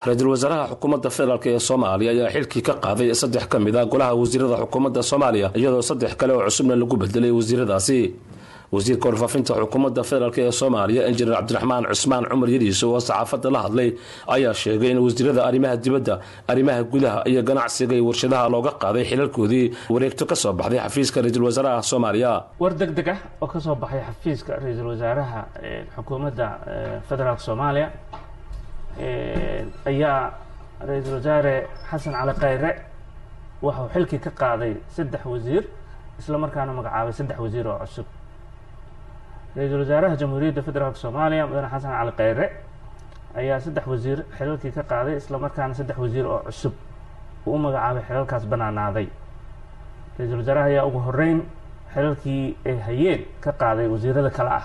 ra-iisul wasaaraha xukuumadda federaalk ee soomaaliya ayaa xilkii ka qaaday saddex ka mid a golaha wasiirada xukuumadda soomaaliya iyadoo saddex kale oo cusubna lagu bedelay wasiiradaasi wasiirka warfaafinta xukuumadda federaalk ee soomaaliya injineer cabdiraxmaan cusmaan cumar yariis oo saxaafadda la hadlay ayaa sheegay in wasiirada arrimaha dibadda arrimaha gudaha iyo ganacsiga iyo warshadaha looga qaaday xilalkoodii wareegto ka soo baxday xafiiska ra-iisul wasaaraha soomaaliya war deg deg ah oo ka soo baxay xafiiska ra-iisul wasaaraha xukuumadda federaalk soomaaliya ayaa ra-iisul wasaare xasan cali khayre waxau xilkii ka qaaday saddex wasiir isla markaana magacaabay saddex wasiir oo cusub ra-iisul wasaaraha jamhuuriyadda federaalk soomaaliya mudane xasan cali khayre ayaa saddex wasiir xilalkii ka qaaday isla markaana saddex wasiir oo cusub uu u magacaabay xilalkaas banaanaaday ra-iisul wasaaraha ayaa ugu horeyn xilalkii ay hayeen ka qaaday wasiirada kale ah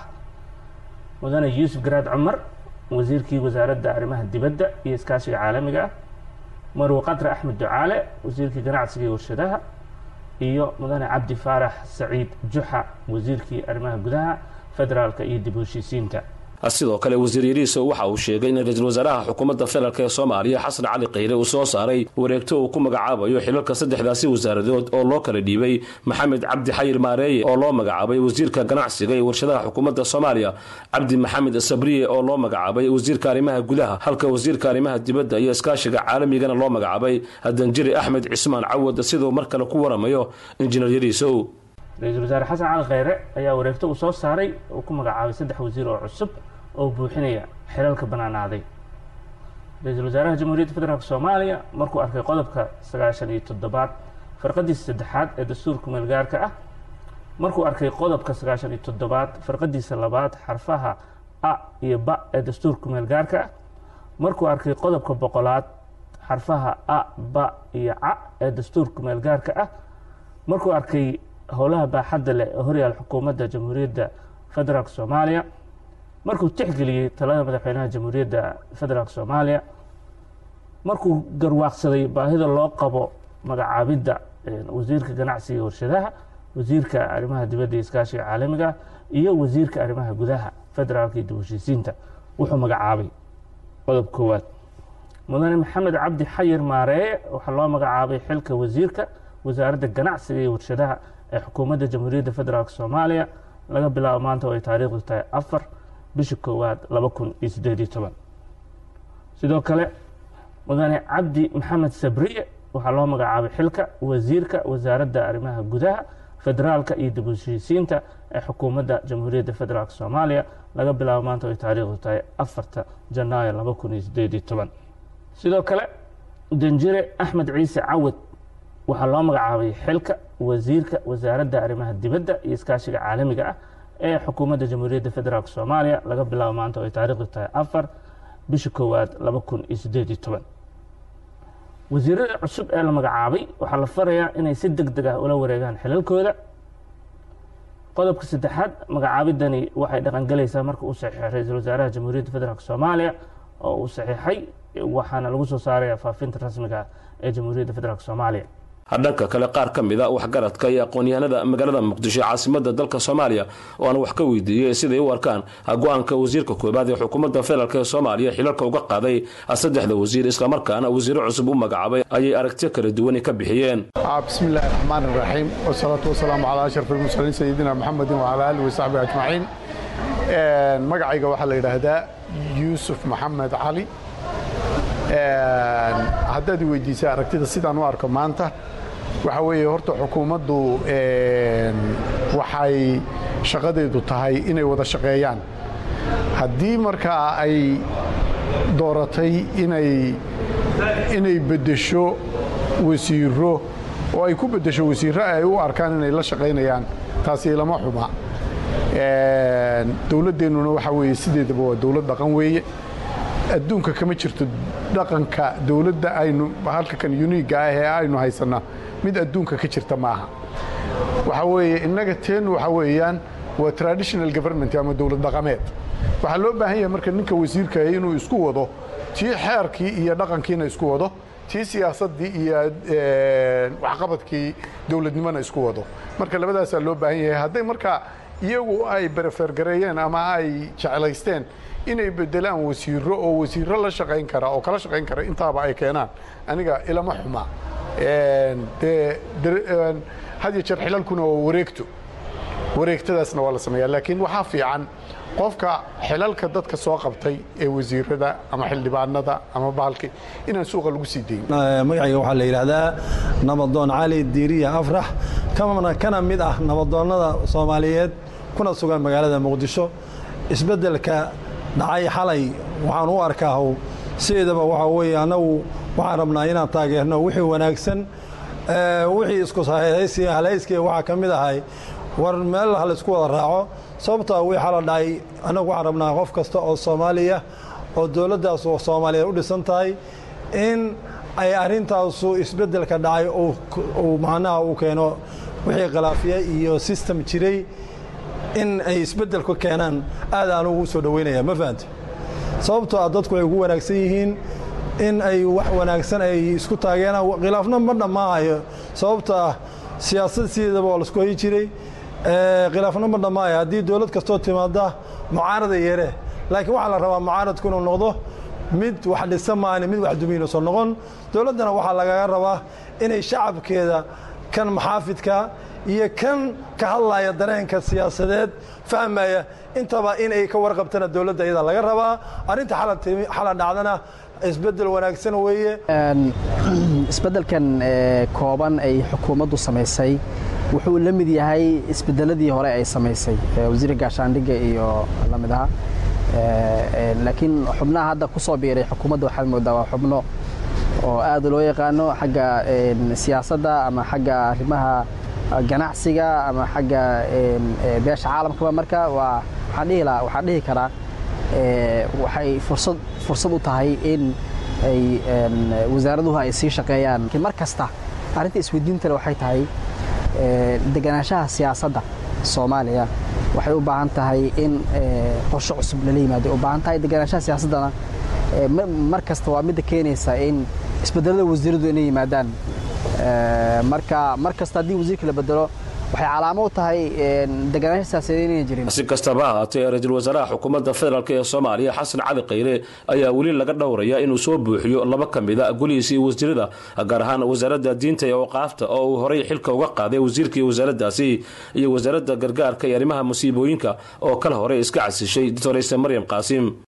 mudane yuusuf garaad cumar wasiirkii wasaaradda arrimaha dibadda iyo iskaashiga caalamiga ah marwe qadre axmed ducaale wasiirkii ganacsiga iyo warshadaha iyo mudane cabdi faarax saciid juxa wasiirkii arrimaha gudaha federaalka iyo dib u heshiisiinta sidoo kale wasiir yariiso waxa uu sheegay in ra-iisul wasaaraha xukuumadda federaalk ee soomaaliya xasan cali khayre uu soo saaray wareegto uu ku magacaabayo xilalka saddexdaasi wasaaradood oo loo kala dhiibay maxamed cabdi xayir maareeye oo loo magacaabay wasiirka ganacsiga iyo warshadaha xukuumadda soomaaliya cabdi maxamed sabriye oo loo magacaabay wasiirka arrimaha gudaha halka wasiirka arrimaha dibadda iyo iskaashiga caalamigana loo magacaabay hadanjiri axmed cismaan cawad siduu mar kale ku waramayo injineer yariisow ra-iisul wasaare xasan cali khayre ayaa wareegto uu soo saaray uu ku magacaabay saddex wasiir oo cusub oo buuxinaya xilalka banaanaaday ra-iisul wasaaraha jamhuuriyadda federaalk soomaaliya markuu arkay qodobka sagaashan iyo toddobaad farqadiisa saddexaad ee dastuurka meelgaarka ah markuu arkay qodobka sagaashan iyo toddobaad farqadiisa labaad xarfaha a iyo ba ee dastuurka meelgaarka ah markuu arkay qodobka boqolaad xarfaha a ba iyo ca ee dastuurka meelgaarka ah markuu arkay howlaha baaxadda leh ee horyaal xukuumadda jamhuuriyadda federaalk soomaaliya markuu tixgeliyey talada madaxweynaha jamhuuriyadda federaalk soomaaliya markuu garwaaqsaday baahida loo qabo magacaabidda wasiirka ganacsiga warshadaha wasiirka arrimaha dibadda iyo iskaashiga caalamiga iyo wasiirka arrimaha gudaha federaalka iyo dib heshiisiinta wuxuu magacaabay qodob koowaad mudane maxamed cabdi xayir maareeye waxaa loo magacaabay xilka wasiirka wasaaradda ganacsiga iyo warshadaha ee xukuumadda jamhuuriyadda federaalk soomaaliya laga bilaabo maanta oo ay taariikhdu tahay afar bisha koowaad laba kun iyo siddeed iyo toban sidoo kale mudane cabdi maxamed sabriye waxaa loo magacaabay xilka wasiirka wasaaradda arrimaha gudaha federaalka iyo dib u heshiisiinta ee xukuumadda jamhuuriyadda federaalk soomaaliya laga bilaabo maanta oo ay taariikhdu tahay afarta janaayo laba kun iyo siddeed iyo toban sidoo kale danjire axmed ciise cawad waxaa loo magacaabay xilka wasiirka wasaaradda arrimaha dibadda iyo iskaashiga caalamiga ah ee xukuumadda jamhuuriyadda federaalk soomaaliya laga bilaabo maanta oo ay taariikhdu tahay afar bisha koowaad laba kun iyo siddeed iyo toban wasiirada cusub ee la magacaabay waxaa la farayaa inay si deg deg ah ula wareegaan xilalkooda qodobka saddexaad magacaabidani waxay dhaqangelaysaa marka uu saxiixay ra-iisul wasaaraha jamhuuriyadda federaalk soomaaliya oo uu saxiixay waxaana lagu soo saaraya faafinta rasmiga ee jamhuuriyadda federaalk soomaaliya dhanka kale qaar ka mid a waxgaradka iyo aqoon-yahanada magaalada muqdisho caasimada dalka soomaaliya oo aan wax ka weydiiyey siday u arkaan go-aanka wasiirka koobaad ee xukuumadda federaalk ee soomaaliya xilalka uga qaaday saddexda wasiir islamarkaana wasiiro cusub u magacaabay ayay aragtiyo kala duwani ka bixiyeen bismi illaahi raxmaan iraxiim wasalaatu wasalaamu calaa ashraf almursaliin sayidina maxamedin wacalaa aalihi wasaxbihi ajmaciin magacayga waxaa la yidhaahdaa yuusuf maxamed cali haddaad i weydiisay aragtida sidaan u arko maanta waxaa weeye horta xukuumaddu waxay shaqadeedu tahay inay wada shaqeeyaan haddii markaa ay dooratay inay beddesho wasiiro oo ay ku beddesho wasiirro ay u arkaan inay la shaqaynayaan taasi lama xuma dowladdeennuna waxaa weeye sideedaba waa dowlad dhaqan weeye adduunka kama jirto dhaqanka dowladda aynu halka kan uniiga ah ee aynu haysanna mid adduunka ka jirta maaha waxaa weeye innaga teennu waxaa weeyaan waa traditional government ama dowlad dhaqameed waxaa loo baahan yahay marka ninka wasiirka inuu isku wado tii xeerkii iyo dhaqankiina isku wado tii siyaasaddii iyo waxqabadkii dowladnimona isku wado marka labadaasaa loo baahan yahay hadday marka iyagu ay berefergareeyeen ama ay jeclaysteen inay bedelaan wasiiro oo wasiiro la shaqayn kara oo kala shaqayn kara intaaba ay keenaan aniga ilama xuma dee had iyo jeer xilalkuna waa wareegto wareegtadaasna waa la sameeyaa laakiin waxaa fiican qofka xilalka dadka soo qabtay ee wasiirada ama xildhibaanada ama bahalki inaan suuqa lagu sii dayn magacayga waxaa la yidhaahdaa nabadoon cali diiriya afrax kana mid ah nabadoonnada soomaaliyeed kuna sugan magaalada muqdisho isbeddelka dhacay xalay waxaan u arkaa sideedaba waxaa weeye annagu waxaan rabnaa inaan taageerno wixii wanaagsan wixii isku halayskii waxaa ka mid ahay war meel ha laysku wada raaco sababtaa wii xala dhacay annagu waxaan rabnaa qof kasta oo soomaaliya oo dowladdaas soomaaliyeed u dhisan tahay in ay arrintaasu isbeddelka dhacay uu macnaha uu keeno wixii khilaafiya iyo sistem jiray in ay isbeddelku keenaan aad aan ugu soo dhoweynaya ma fahante sababtoo ah dadku ay ugu wanaagsan yihiin in ay wax wanaagsan ay isku taageeraan khilaafna ma dhammaahayo sababto ah siyaasad sideedaba waa laisku hayi jiray khilaafna ma dhammaahayo haddii dowlad kastoo timaada mucaarada yeere laakiin waxaa la rabaa mucaaradku inuu noqdo mid wax dhisa maani mid wax dumiinuusan noqon dowladdana waxaa lagaga rabaa inay shacabkeeda kan maxaafidka iyo kan ka hadlaya dareenka siyaasadeed fahmaya intaba in ay ka warqabtana dowladda iyada laga rabaa arrinta xala dhacdana isbeddel wanaagsan weeye isbeddelkan kooban ay xukuumaddu samaysay wuxuu la mid yahay isbeddeladii hore ay samaysay wasiirka gaashaandhigga iyo la mid aha laakiin xubnaha hadda ku soo biiray xukuumadda waxaad moodaa waa xubno oo aad loo yaqaano xagga siyaasadda ama xagga arrimaha ganacsiga ama xagga beesha caalamkaba marka waa waxaan dhihi lahaa waxaan dhihi karaa waxay fursad fursad u tahay in ay wasaaraduhu ay sii shaqeeyaan laakiin mar kasta arrinta isweydiintale waxay tahay deganaanshaha siyaasadda soomaaliya waxay u baahan tahay in qorshe cusub lala yimaado u baahan tahay deganaanshaha siyaasaddana mar kasta waa midda keenaysa in isbedelada wasiiradu inay yimaadaan marka mar kasta haddii wasiirka la bedelo waxay calaamo u tahay deganaansha siyaasadeed inayna jirin si kastaba ha haatee ra-iisul wasaaraha xukuumadda federaalk ee soomaaliya xasan cali khayre ayaa weli laga dhowraya inuu soo buuxiyo laba ka mida golihiisa iyo wasiirada gaar ahaan wasaaradda diinta ee awqaafta oo uu horey xilka uga qaaday wasiirkii wasaaraddaasi iyo wasaaradda gargaarka iyo arrimaha musiibooyinka oo kala hore iska casishay doctorayse maryam qaasim